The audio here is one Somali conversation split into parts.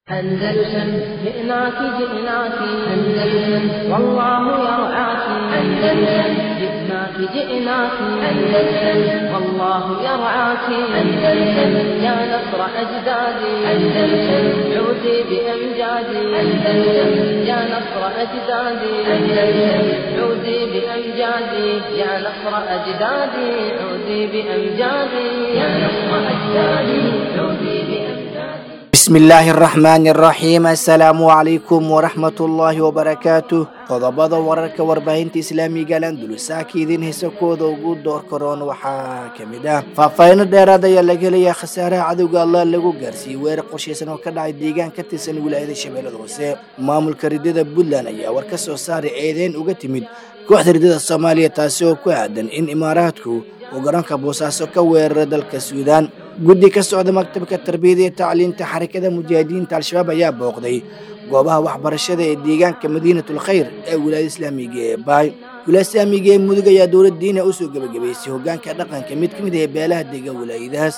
أندلسن جئناك جئناك أندلسن والله يرعاك أندلسن جئناك جئناك أندلسن والله يرعاك أندلسن يا نصر أجدادي أندلسن عودي بأمجادي أندلسن يا نصر أجدادي أندلسن عودي بأمجادي يا نصر أجدادي عودي بأمجادي يا نصر أجدادي عودي بأمجادي bismi illaahi araxmaani araxiim assalaamu calaykum waraxmatullaahi wabarakaatu qodobada wararka warbaahinta islaamiga landulusaaka idiin heesakooda ugu door karoon waxaa ka mid ah faahfaahino dheeraad ayaa laga helayaa khasaaraha cadowga allah lagu gaarsiiyey weerar qorshaysan oo ka dhacay deegaan ka tirsan wilaayada shabeellada hoose maamulka ridada puntland ayaa war ka soo saaray eedeyn uga timid kooxda ridada soomaaliya taasi oo ku aadan in imaaraadku uu garoonka boosaaso ka weerara dalka suudaan guddi ka socda maktabka tarbiyada iyo tacliinta xarakada mujaahidiinta al-shabaab ayaa booqday goobaha waxbarashada ee deegaanka madiinatul khayr ee wilaayada islaamiga ee baay wilaayada islaamiga ee mudug ayaa dowlad diina usoo gebagabaysay hogaanka dhaqanka mid ka mid ah beelaha dega wilaayadahaas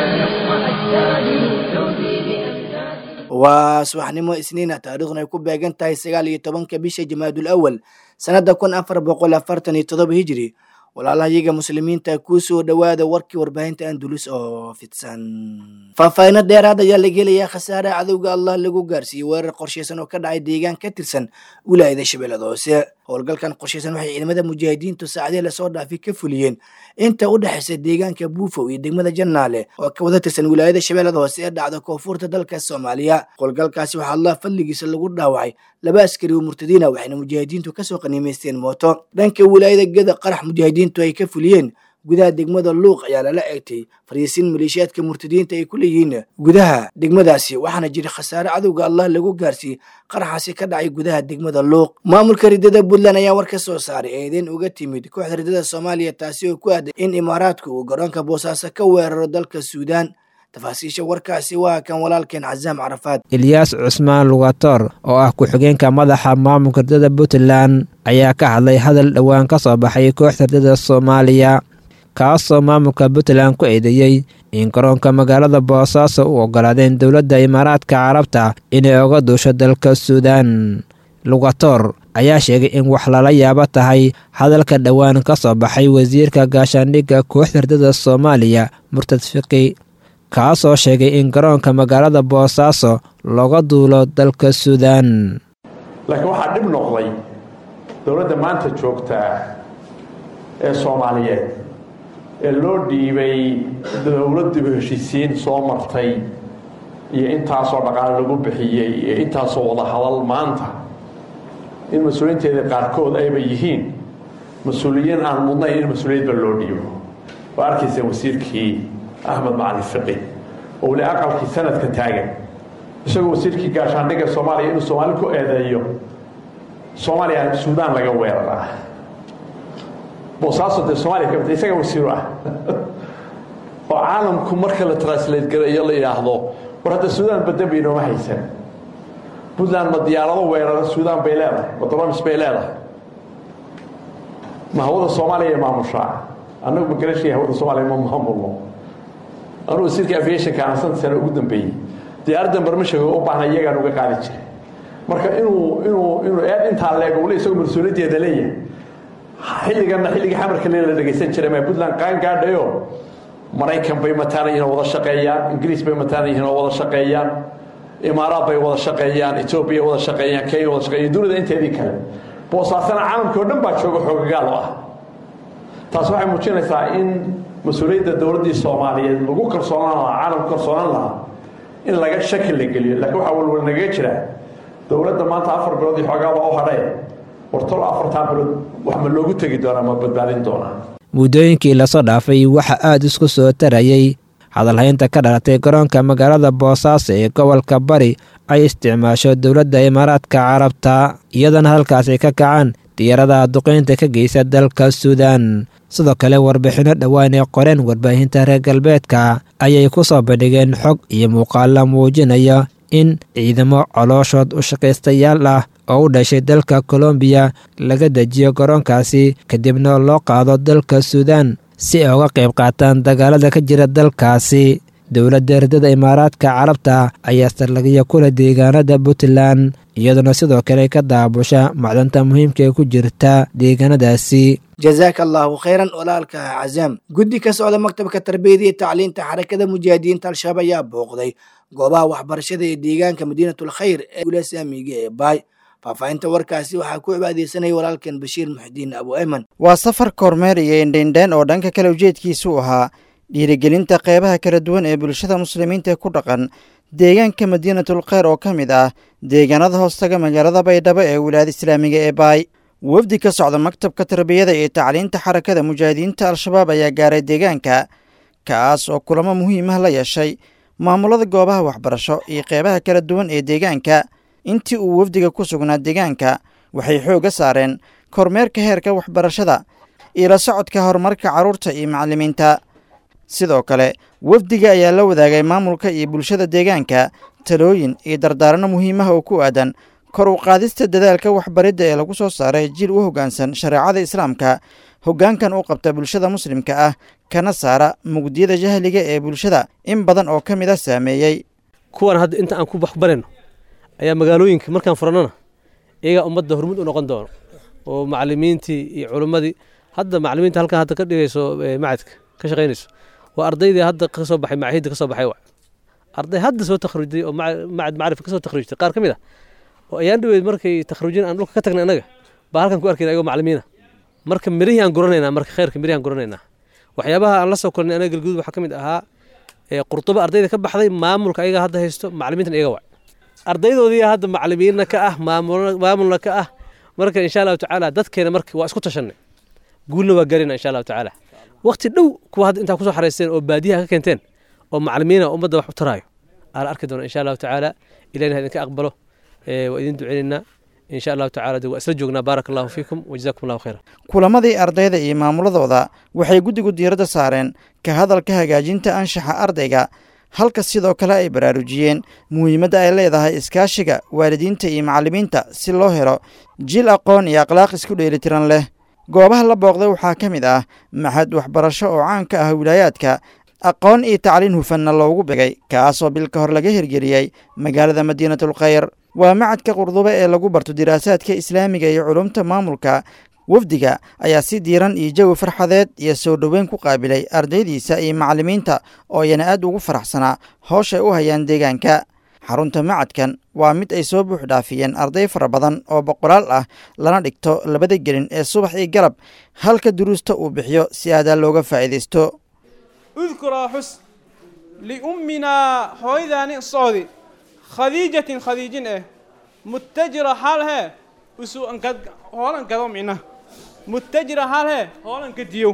waa subaxnimo isniina taariikhduna ay ku beegan tahay sagaal iyo tobanka bisha jamaadul awal sanada kun afar boqol afartan iyo todoba hijri walaalahayaga muslimiinta kuu soo dhowaada warkii warbaahinta andulus oo fidsan faahfaahino dheeraad ayaa laga helayaa khasaaraha cadowga allah lagu gaarsiiyey weerar qorshaysan oo ka dhacay deegaan ka tirsan wilaayada shabeellada hoose howlgalkan qorshaysan waxay ciidamada mujaahidiintu saacadihii lasoo dhaafay ka fuliyeen inta u dhexaysa deegaanka buufow iyo degmada jannaale oo ka wada tirsan wilaayada shabeellada hoose ee dhacda koonfurta dalka soomaaliya howlgalkaasi waxaa allah fadligiisa lagu dhaawacay laba askari oo murtadiina waxayna mujaahidiintu kasoo qaniimaysteen mooto dhanka wilaayada geda qarax mujaahidiintu ay ka fuliyeen gudaha degmada luuq ayaa lala eegtay fariisin maleeshiyaadka murtadiinta ay ku leeyihiin gudaha degmadaasi waxaana jira khasaare cadowga allah lagu gaarsiiyey qaraxaasi ka dhacay gudaha degmada luuq maamulka ridada puntland ayaa war ka soo saaray eedeyn uga timid kooxda ridada soomaaliya taasi oo ku aaday in imaaraadku uu garoonka boosaaso ka weeraro dalka suudaan tafaasiisha warkaasi waa kan walaalkeen casaam carafaad ilyaas cusmaan lugator oo ah ku-xigeenka madaxa maamulka ridada puntland ayaa ka hadlay hadal dhowaan ka soo baxay kooxda ridada soomaaliya kaasoo maamulka puntland ku eedeeyey in garoonka magaalada boosaaso u ogolaadeen dowladda imaaraadka carabta inay oga duusho dalka suudaan lugator ayaa sheegay in wax lala yaabo tahay hadalka dhowaan ka soo baxay wasiirka gaashaandhigga kooxda ridada soomaaliya murtad fiqi kaasoo sheegay in garoonka magaalada boosaaso looga duulo dalka suudaan laakiin waxaa dhib noqday dowladda maanta joogtaa ee soomaaliyeed ee loo dhiibay dowladdiiba heshiisiin soo martay iyo intaasoo dhaqaale lagu bixiyey iyo intaasoo wada hadal maanta in mas-uuliyiinteeda qaarkood ayba yihiin mas-uuliyiin aan mudnayn in mas-uuliyadba loo dhiibo waa arkaysa wasiirkii axmed macalin fiqi oo weli aqalkii sanadka taagan isagoo wasiirkii gaashaandhigga soomaaliya inuu soomaali ku eedeeyo soomaaliya suudaan laga weeraraa boosaaso dee soomaliya ka mid isaga wasiiru ah oo caalamku marka la translate garayo la yidhaahdo war hadda suudaan baddan bay inooma haysan puntland ma diyaarado weerara suudaan bay leedahay ma dolomis bay leedahay ma hawada soomaaliya maamushaa annagu ma garashaya hawada soomaaliya ma maamulno anuu wasiirka aviationka aan santa sane ugu dambeeyey diyaaraddan barmashaga u baahna iyagaan uga qaadi jiray marka inuu inuu inuu eed intaa leego wali isagoo mas-uuliyaddeeda leeyahay xilliganna xilligii xamarka le la dhegaysan jiray ma puntland qaan gaadhayo maraykan bay mataana yihin oo wada shaqeeyaan ingiriis bay mataana yihin oo wada shaqeeyaan imaaraad bay wada shaqeeyaan etoobiya wada shaqeeyaan kenya wada shaqeeyan dunida inteedii kale boosaasana caalamkii o dhan baa jooga xoogagaal oo ah taas waxay muujinaysaa in mas-uuliyadda dowladdii soomaaliyeed lagu kalsoonaan lahaa caalamku kalsoonaan lahaa in laga shaki la geliyo laakiin waxaa walwal nagaga jira dowladda maanta afar bilood iyo xoogaaba u hadhee wartolo afartaa bilood wax ma loogu tegi doonaa ma badbaadin doonaa muddooyinkii lasoo dhaafay waxaa aada isku soo tarayay hadalhaynta ka dhalatay garoonka magaalada boosaaso ee gobolka bari ay isticmaasho dowladda imaaraadka carabta iyadana halkaas ay ka kacaan diyaaradaha duqeynta ka geysa dalka suudaan sidoo kale warbixinno dhowaan ee qoreen warbaahinta reer galbeedka ayay ku soo bandhigeen xog iyo muuqaala muujinaya in ciidamo colooshood u shaqaystayaal ah oo u dhashay dalka kolombiya laga dejiyo garoonkaasi kadibna loo qaado dalka suudaan si ay uga qayb qaataan dagaalada ka jira dalkaasi dowladda erdada imaaraadka carabta ayaa saldhigyo kula deegaanada puntland iyaduna sidoo kale ka daabusha macdanta muhiimka ee ku jirta deegaanadaasi jazaaka allaahu khayran walaalka cazaam guddi ka socda maktabka tarbiyada iyo tacliinta xarakada mujaahidiinta al-shabaab ayaa booqday goobaha waxbarashada ee deegaanka madiinatul khayr ee wilaaya islaamiga ee baay faahfaahinta warkaasi waxaa ku cibaadeysanaya walaalkan bashiir muxdiin abu ayman waa safar kormeer iyo indheindheen oo dhanka kale ujeedkiisu ahaa dhiirigelinta qeybaha kala duwan ee bulshada muslimiinta ee ku dhaqan deegaanka madiinatul kheyr oo ka mid ah deegaanada hoostaga magaalada baydhabo ee wilaayada islaamiga ee baay wafdi ka socda maktabka tarbiyada iyo tacliinta xarakada mujaahidiinta al-shabaab ayaa gaaray deegaanka kaas oo kulamo muhiim ah la yeeshay maamulada goobaha waxbarasho iyo qeybaha kala duwan ee deegaanka intii uu wafdiga ku sugnaa deegaanka waxay xoogga saareen kormeerka heerka waxbarashada iyo la socodka horumarka carruurta iyo macallimiinta sidoo kale wafdiga ayaa la wadaagay maamulka iyo bulshada deegaanka talooyin iyo dardaaranno muhiimaha oo ku aadan kor u qaadista dadaalka waxbaridda ee lagu soo saaray jiil u hoggaansan shareecada islaamka hoggaankan u qabta bulshada muslimka ah kana saara mugdiyada jahliga ee bulshada in badan oo ka mid a saameeyey kuwan hadda inta aan ku waxbarayno ayaa magaalooyinka markaan furannona iyagaa ummadda hormud u noqon doono oo macallimiintii iyo culimmadii hadda macallimiinta halkan hadda ka dhigayso macadka ka shaqaynayso waa ardaydii hadda ka soo baxay macahiidda ka soo baxay wac arday hadda soo takhriijday oo macad macrifa ka soo takhriijtay qaar ka mid ah oo ayaan dhaweyd markay takhriijin aan dhulka ka tagnay annaga baa halkan ku arkayna ayagoo macallimiina marka mirihii aan guranaynaa marka khayrka mirihii aan guranaynaa waxyaabaha aan la soo kulnay anaga galguud waxaa ka mid ahaa qurtuba ardayda ka baxday maamulka ayaga hadda haysto macallimiintan iyaga wac ardaydoodii hadda macallimiinna ka ah maamulna ka ah marka insha allahu tacaala dadkeena marka waa isku tashanay guulna waa garina insha allahu tacaala waqti dhow kuwa hadda intaa kusoo xaraysteen oo baadiyaha ka keenteen oo macallimiina ummadda wax u taraayo aa la arki doona insha allahu tacaala ilahina ha idinka aqbalo waa idin duceynaynaa insha allahu tacala de waa isla joognaa baaraka allahu fiikum wajazakum allahu khayra kulamadii ardayda iyo maamuladooda waxay guddigu diiradda saareen ka hadalka hagaajinta anshaxa ardayga halka sidoo kale ay baraarujiyeen muhiimadda ay leedahay iskaashiga waalidiinta iyo macallimiinta si loo helo jiil aqoon iyo akhlaaq isku dheelitiran leh goobaha la booqday waxaa ka mid ah maxad waxbarasho oo caan ka ah wilaayaadka aqoon iyo tacliin hufanna loogu begay kaasoo bil ka hor laga hirgeliyey magaalada madiinatul khayr waa macadka qurdube ee lagu barto diraasaadka islaamiga iyo culumta maamulka wafdiga ayaa si diiran iyo jawi farxadeed iyo soo dhoweyn ku qaabilay ardaydiisa iyo macallimiinta oo iyana aad ugu faraxsanaa hooshay u hayaan deegaanka xarunta macadkan waa mid ay soo buux dhaafiyeen arday fara badan oo boqolaal ah lana dhigto labada gelin ee subax iyo galab halka duruusta uu bixiyo si aadaa looga faa'iidaysto udkuraa xus liumminaa hooyadaani socdi khadiijatin khadiijin eh muttajira xaal hee usu hoolan gado mina muttajira xaal hee hoolan gadiyo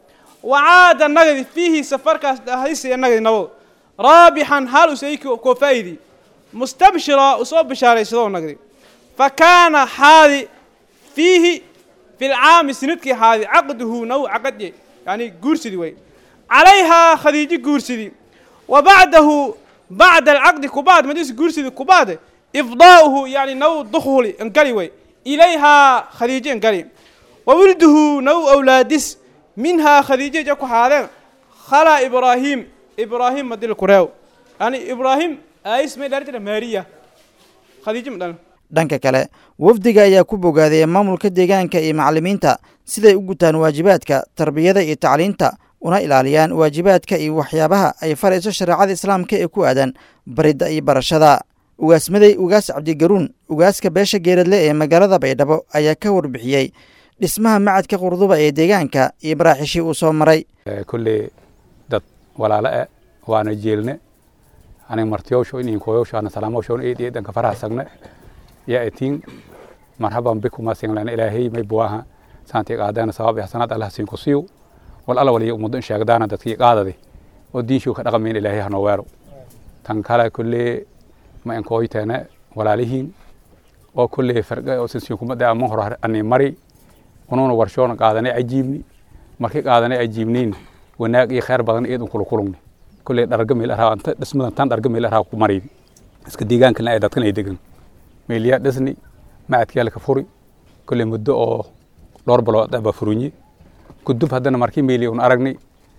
wacaada nagadi fiihi safarkaas dhahaysiya nagadi nabad raabixan xaal usay koo faa'idi mustabshira usoo bishaaraysadoo nagdi fa kaana xaadi fiihi fi lcaami sinadkii xaadi caqduhu naw caqadye yani guursidi way calayhaa khadiijo guursidi wa bacdahu bacda alcaqdi kubaad madis guursidi kubaade ifdaa'uhu yani naw dukhuli ingali way ilayhaa khadiijo ingali wa wilduhu naw awlaadis minhaa khadiijo ja ku haadeen khalaa ibraahiim ibraahim madil kureew yani ibraahim aayis may dhaar jira maariya khadiijo ma dhalan dhanka kale wafdiga ayaa ku bogaadaya maamulka deegaanka iyo macallimiinta siday u gutaan waajibaadka tarbiyada iyo tacliinta una ilaaliyaan waajibaadka iyo waxyaabaha ay farayso shareecada islaamka ee ku aadan baridda iyo barashada ugaasmaday ugaas cabdigaruun ugaaska beesha geeradle ee magaalada baydhabo ayaa ka warbixiyey dhismaha macadka qurduba ee deegaanka iyo baraaxishii uu soo maray kolley dad walaalo eh waana jeelne anig martiyowsho inin koyowsho ana salaamowsho eed eedanka farahasagne ya etiin marhaban bikuma singlana ilaahay may buwaha saanti qaadana sabab ihsanad allah siin kusiyo wal alla waliya ummaddo in sheegdaana dadkii qaadadi oo diinshuu ka dhaqamayn ilaahay hanoo weero tan kale kolley ma inkooyteene walaalihiin oo kolley farqa oo sinsiinkumada ama hor ani mari unuuna warshoona qaadanay cajiibni markii qaadanay cajiibniin wanaag iyo khayr badan eed unkula kulungni kolley dharga meel araa anta dhismadan tan dharga meel araa ku maray iska deegaankana ay dadkan ay degan meeliyaa dhisni macadkii halka furi kolley muddo oo dhowr bilood aba furunye kudub haddana markii meeli un aragnay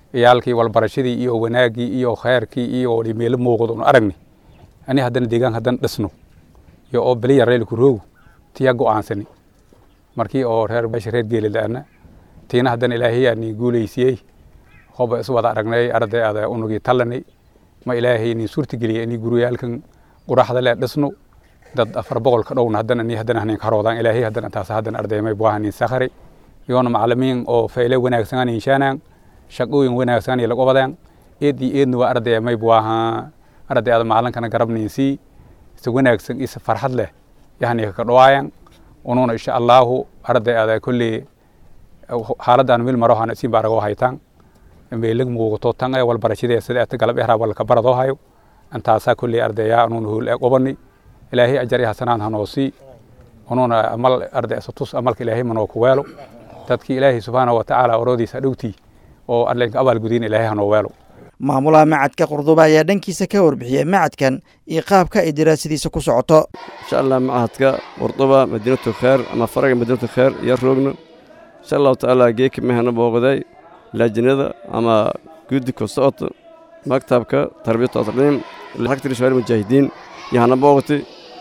iyaalkii walbarashadii iyo wanaaggii iyo khayrkii iyo meelo muuqdo un aragni ani haddana deegaan haddana dhisno iyo oo beliya reelku roogu tiya go'aansani markii oo reer beesha reer geelila'ana tiina haddana ilaahay ni guulaysiyey hoba is wada aragnay arday ada unugii tallanay ma ilaahay ni suurtageliyay ini guriyaalkan quraxda lee dhisno dad afar boqol ka dhowna haddana ni haddana hanin karoodaan ilaahay haddana taas haddana ardaymay buahanin sakhari iyoona macalimiin oo fayle wanaagsan anin shaanaan shaqooyin wanaagsan lagu wadaan eed iyo eedna waa arday may buaha arday ada macalinkana garabninsii isa wanaagsan isa farxad leh yahni ka dhawaayan ununa insha allahu arday ada kulli xaaladaan mil maro hana siin baarago haytaan meelag muuqato tan ee walbarashadee sida ata galab ehraa walka baradoo hayo antaasaa kulli ardaya ununa hool ee qobani ilaahay ajar iyo hasanaan hanoo sii ununa amal arday asatus amalka ilaahay manoo ku weelo dadkii ilaahay subxaanahu watacaala oroodiisa dhowtii oo arlenka abaalgudiin ilaahay hanoo weelo maamulaha macadka qurduba ayaa dhankiisa ka warbixiyey macadkan iyo qaabka ay daraasadiisa ku socoto insha allah macahadka qurduba madiinatu kheer ama faraga madiinatu kheer iyo roogno insha allahu tacaala geeka mehana booqday laajinada ama guddi ku socoto maktabka tarbiyatu tasliim xagtiri shawaari mujaahidiin yahana booqti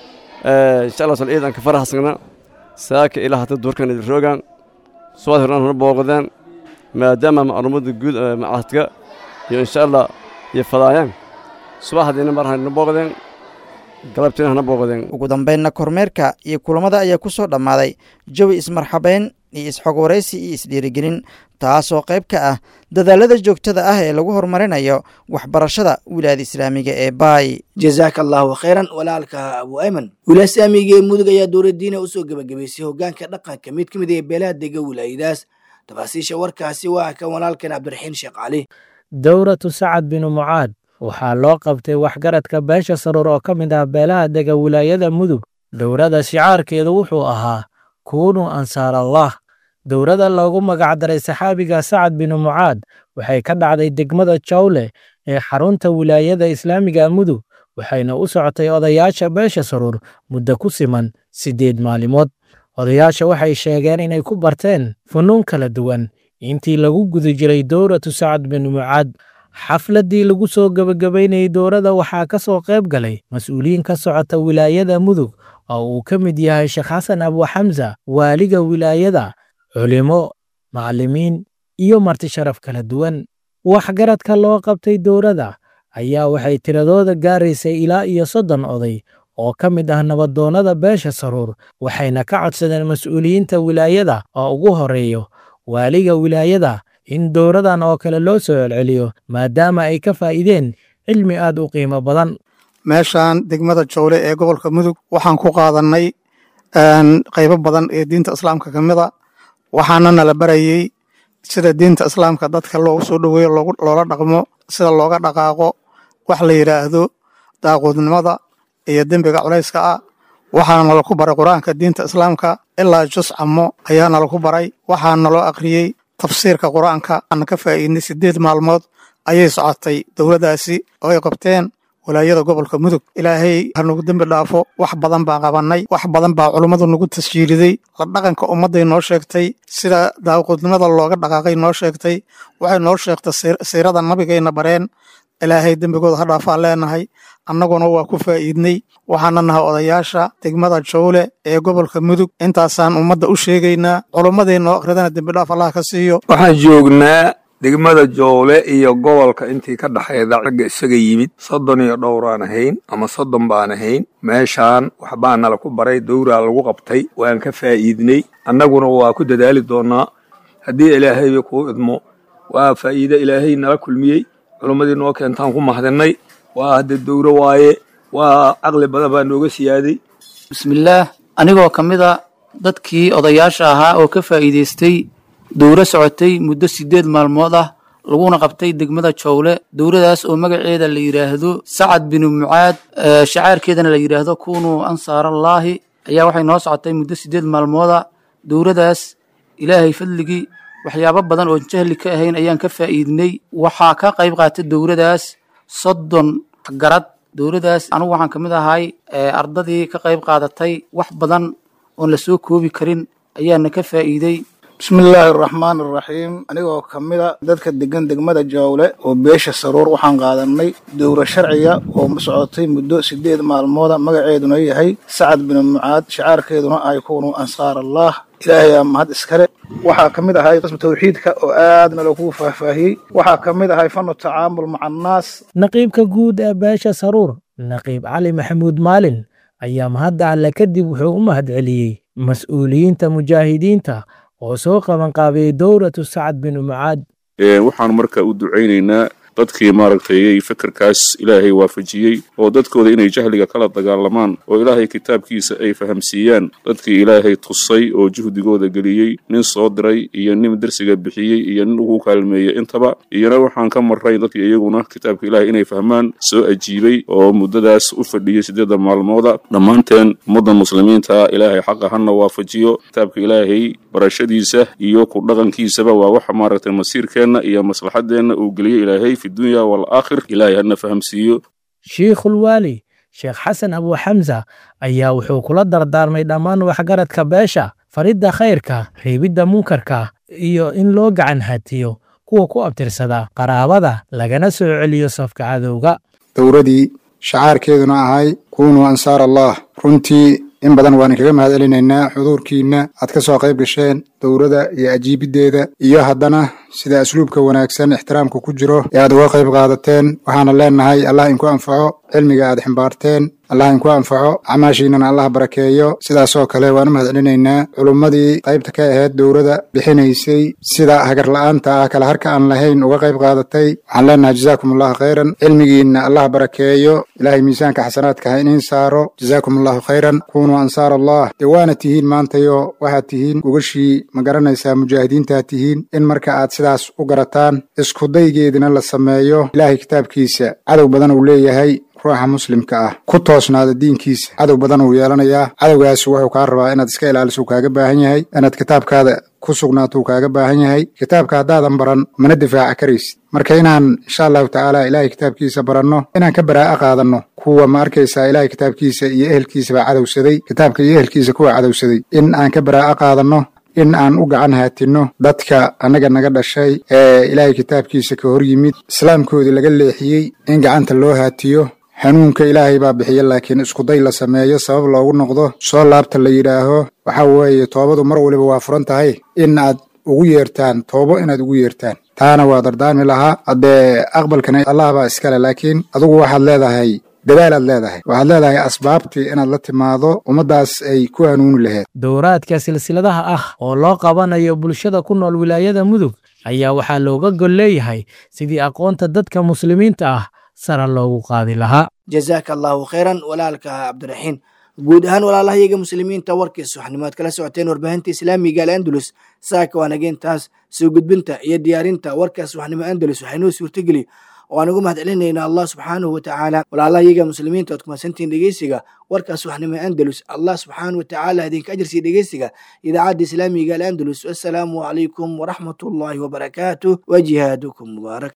insha allah sal ciidanka faraxsagna saaka ilaa hata duurkan roogan subaad horaan hana booqdeen maadaama macluumada guud macahadka iyo insha allah iyo fadaayaan subaxdiina mar hana booqdeen galabtiina hana booqdeen ugu dambaynna kormeerka iyo kulamada ayaa ku soo dhammaaday jawi ismarxabayn iyo isxog waraysi iyo isdhiirigelin taasoo qayb ka ah dadaalada joogtada ah ee lagu horumarinayo waxbarashada wilaayada islaamiga ee baay jazaaka allahu khayran walaalka abu ayman wilaaya islaamiga ee mudug ayaa dowladdiina usoo gebagabaysay hogaanka dhaqanka mid ka mid ee beelaha dega wilaayadaas tafaasiisha warkaasi waa kan walaalkan cabdiraxiin sheekh cali dowratu sacad binu mucaad waxaa loo qabtay waxgaradka beesha saruur oo ka mid ah beelaha dega wilaayada mudug dowrada shicaarkeedu wuxuu ahaa kuunuu ansaar allah dowrada loogu magacdaray saxaabiga sacad binu mucaad waxay ka dhacday degmada jawle ee xarunta wilaayada islaamiga mudug waxayna u socotay odayaasha beesha saruur muddo ku siman siddeed maalimood odayaasha waxay sheegeen inay ku barteen funnuun kala duwan intii lagu guda jiray dowratu sacad binu mucaad xafladdii lagu soo gebagabaynayay dowrada waxaa ka soo qayb galay mas-uuliyiin ka socota wilaayada mudug oo uu ka mid yahay sheekh xasan abuxamsa waaliga wilaayada culimo macallimiin iyo marti sharaf kala duwan waxgaradka loo qabtay dowrada ayaa waxay tiradooda gaaraysay ilaa iyo soddon oday oo ka mid ah nabadoonnada beesha saruur waxayna ka codsadeen mas-uuliyiinta wilaayada oo ugu horeeyo waaliga wilaayada in dowradan oo kale loo soo celceliyo maadaama ay ka faa'iideen cilmi aad u qiimo badan meeshaan degmada jowle ee gobolka mudug waxaan ku qaadannay qaybo badan ee diinta islaamka ka mid a waxaana nala barayey sida diinta islaamka dadka loogu soo dhoweeyo loola dhaqmo sida looga dhaqaaqo wax la yidhaahdo daaquudnimada iyo dembiga culayska ah waxaana nala ku baray qur-aanka diinta islaamka ilaa jus camo ayaa nala ku baray waxaa naloo akhriyey tafsiirka qur-aanka aan ka faa'iidnay siddeed maalmood ayay socotay dowladdaasi oo ay qabteen walaayada gobolka mudug ilaahay ha nagu dembi dhaafo wax badan baan qabannay wax badan baa culummadu nagu tasjiiliday la dhaqanka ummadday noo sheegtay sida daaqudnimada looga dhaqaaqay noo sheegtay waxay noo sheegtay siirada nabigayna bareen ilaahay dembigooda ha dhaafaan leenahay annaguna waa ku faa'iidnay waxaana nahay odayaasha degmada jowle ee gobolka mudug intaasaan ummadda u sheegaynaa culummaday noo akhridana dembidhaaf allah ka siiyo waxaan joognaa degmada joole iyo gobolka intii ka dhexayda ragga isaga yimid soddon iyo dhowraan ahayn ama soddon baan ahayn meeshaan waxbaa nala ku baray dowraa lagu qabtay waan ka faa'iidnay annaguna waa ku dadaali doonnaa haddii ilaahayba kuu idmo waa faa'iide ilaahay nala kulmiyey culummadii noo keentaan ku mahdinnay waa hadda dowro waaye waa caqli badan baa nooga siyaaday bismillaah anigoo ka mid a dadkii odayaasha ahaa oo ka faa'iidaystay dowro socotay muddo siddeed maalmood ah laguna qabtay degmada jowle dowradaas oo magaceeda la yidhaahdo sacad binu mucaad shacaarkeedana la yidhaahdo kunuu ansaarallaahi ayaa waxay noo socotay muddo siddeed maalmooda dowradaas ilaahay fadligii waxyaabo badan oon jahli ka ahayn ayaan ka faa'iidnay waxaa ka qayb qaatay dowradaas soddon garad dowradaas anigu waxaan ka mid ahay ardadii ka qayb qaadatay wax badan oon la soo koobi karin ayaana ka faa'iiday bismi illaahi araxmaan araxiim anigoo ka mida dadka degan degmada jawle oo beesha saruur waxaan qaadanay dowra sharciga oo socotay muddo sideed maalmooda magaceeduna yahay sacad binu mucaad shicaarkeeduna ay kunu ansaar allah ilaahayaa mahad iskale waxaa ka mid ahay qismu tawxiidka oo aadna lagu faahfaahiyey waxaa ka mid ahay fanu tacaamul maca annaas naqiibka guud ee beesha saruur naqiib cali maxamuud maalin ayaa mahadda alle kadib wuxuu u mahad celiyey mas-uuliyiinta mujaahidiinta oo soo qabanqaabiyey dowratu sacad binu mucaad waxaan marka u ducaynaynaa dadkii maaragtay fekerkaas ilaahay waafajiyey oo dadkooda inay jahliga kala dagaalamaan oo ilaahay kitaabkiisa ay fahamsiiyaan dadkii ilaahay tusay oo juhdigooda geliyey nin soo diray iyo nin dersiga bixiyey iyo nin ugu kaalmeeyey intaba iyona waxaan ka marray dadkii iyaguna kitaabka ilaahay inay fahmaan soo ajiibay oo muddadaas u fadhiyey siddeedda maalmooda dhammaanteen ummadda muslimiinta ilaahay xaqa hana waafajiyo kitaabka ilaahay barashadiisa iyo ku dhaqankiisaba waa waxa maaragtay masiirkeenna iyo maslaxadeenna uu geliyey ilaahay fi dunya walaakhir ilaahay hana fahamsiiyo shiikhulwaali sheekh xasan abu xamsa ayaa wuxuu kula dardaarmay dhammaan waxgaradka beesha faridda khayrka reebidda munkarka iyo in loo gacan hatiyo kuwa ku abtirsada qaraabada lagana soo celiyo safka cadowga dowradii shacaarkeeduna ahay kunuu ansaar allah runtii in badan waan kaga mahad celinaynaa xuduurkiinna aad ka soo qayb gasheen dowrada iyo ajiibiddeeda iyo haddana sida asluubka wanaagsan ixtiraamka ku jiro ee aad uga qayb qaadateen waxaana leenahay allah inku anfaco cilmiga aad ximbaarteen allah inku anfaco acmaashiinnana allah barakeeyo sidaasoo kale waan u mahad celinaynaa culummadii qaybta ka ahayd dowrada bixinaysay sida hagarla'aanta ah kala harka aan lahayn uga qayb qaadatay waxaan leenahay jazaakum allahu khayran cilmigiinna allah barakeeyo ilaahay miisaanka xasanaadka ha iniin saaro jazaakum allahu khayran kunuu ansaar allah dee waana tihiin maantayo waxaad tihiin gogashii ma garanaysaa mujaahidiintaad tihiin in marka aad sidaas u garataan iskudaygeedina la sameeyo ilaahay kitaabkiisa cadow badan uu leeyahay ruuxa muslimka ah ku toosnaada diinkiisa cadow badan uu yeelanayaa cadowgaas wuxuu kaa rabaa inaad iska ilaaliso uu kaaga baahan yahay inaad kitaabkaada ku sugnaato uu kaaga baahan yahay kitaabka haddaadan baran mana difaaca karaysid marka inaan insha allahu tacaala ilaahay kitaabkiisa baranno inaan ka baraa'a qaadanno kuwa ma arkaysaa ilaahay kitaabkiisa iyo ehelkiisabaa cadowsaday kitaabka iyo ehelkiisa kuwa cadowsaday in aan ka baraa'a qaadanno in aan u gacan haatinno dadka annaga naga dhashay ee ilaahay kitaabkiisa ka hor yimid islaamkoodii laga leexiyey in gacanta loo haatiyo hanuunka ilaahay baa bixiya laakiin iskuday la sameeyo sabab loogu noqdo soo laabta la yidhaaho waxa weeye toobadu mar waliba waa furan tahay in aad ugu yeertaan toobo inaad ugu yeertaan taana waa dardaarmi lahaa haddee aqbalkana allah baa iskale laakiin adugu waxaad leedahay dadaalaad leedahay waxaad leedahay asbaabtii inaad la timaado ummaddaas ay ku hanuuni laheed dowraadka silsiladaha ah oo loo qabanayo bulshada ku nool wilaayada mudug ayaa waxaa looga gol leeyahay sidii aqoonta dadka muslimiinta ah sara loogu qaadi lahaa jazaaka allahu khayran walaalka cabdiraxiin guud ahaan walaalahayaga muslimiinta warkiis waxnimaad kala socoteen warbaahinta islaamiga al andalus saaka waanageentaas soo gudbinta iyo diyaarinta warkaas waxnimo andalus waxaynoo suurtageli oo aan ugu mahad celinaynaa allah subxaanahu watacaala walaalahayaga muslimiinta oad kumadsantihiin dhegeysiga warkaas waxnimo andalus allah subxaanahu watacaala idinka ajarsiiya dhegeysiga idaacadda islaamiga al andalus wassalaamu calaykum waraxmatullaahi wabarakaatuh wa jihaadukum mubaarak